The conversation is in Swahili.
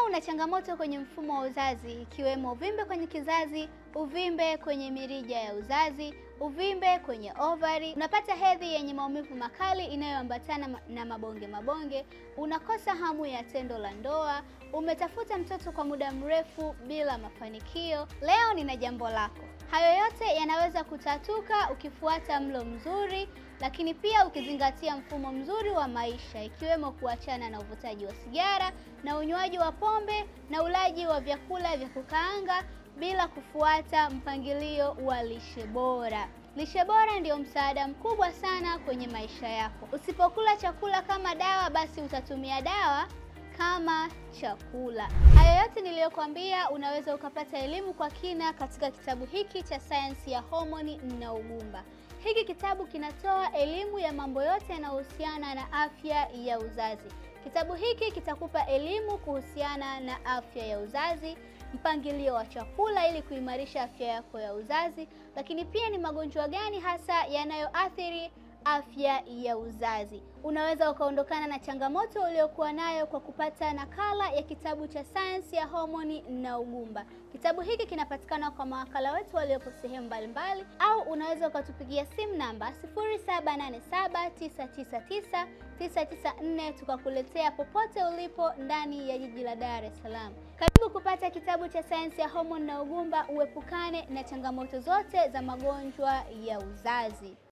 una changamoto kwenye mfumo wa uzazi ikiwemo uvimbe kwenye kizazi, uvimbe kwenye mirija ya uzazi, uvimbe kwenye ovari, unapata hedhi yenye maumivu makali inayoambatana ma- na mabonge mabonge, unakosa hamu ya tendo la ndoa, umetafuta mtoto kwa muda mrefu bila mafanikio, leo nina jambo lako. Hayo yote yanaweza kutatuka ukifuata mlo mzuri, lakini pia ukizingatia mfumo mzuri wa maisha ikiwemo kuachana na uvutaji wa sigara na unywaji wa pombe na ulaji wa vyakula vya kukaanga bila kufuata mpangilio wa lishe bora. Lishe bora ndio msaada mkubwa sana kwenye maisha yako. Usipokula chakula kama dawa, basi utatumia dawa kama chakula. Hayo yote niliyokuambia unaweza ukapata elimu kwa kina katika kitabu hiki cha sayansi ya homoni na ugumba. Hiki kitabu kinatoa elimu ya mambo yote yanayohusiana na afya ya uzazi. Kitabu hiki kitakupa elimu kuhusiana na afya ya uzazi, mpangilio wa chakula ili kuimarisha afya yako ya uzazi, lakini pia ni magonjwa gani hasa yanayoathiri afya ya uzazi. Unaweza ukaondokana na changamoto uliokuwa nayo kwa kupata nakala ya kitabu cha sayansi ya homoni na ugumba. Kitabu hiki kinapatikana kwa mawakala wetu waliopo sehemu mbalimbali, au unaweza ukatupigia simu namba 0787999994 tukakuletea popote ulipo ndani ya jiji la Dar es Salaam. Karibu kupata kitabu cha sayansi ya homoni na ugumba, uepukane na changamoto zote za magonjwa ya uzazi.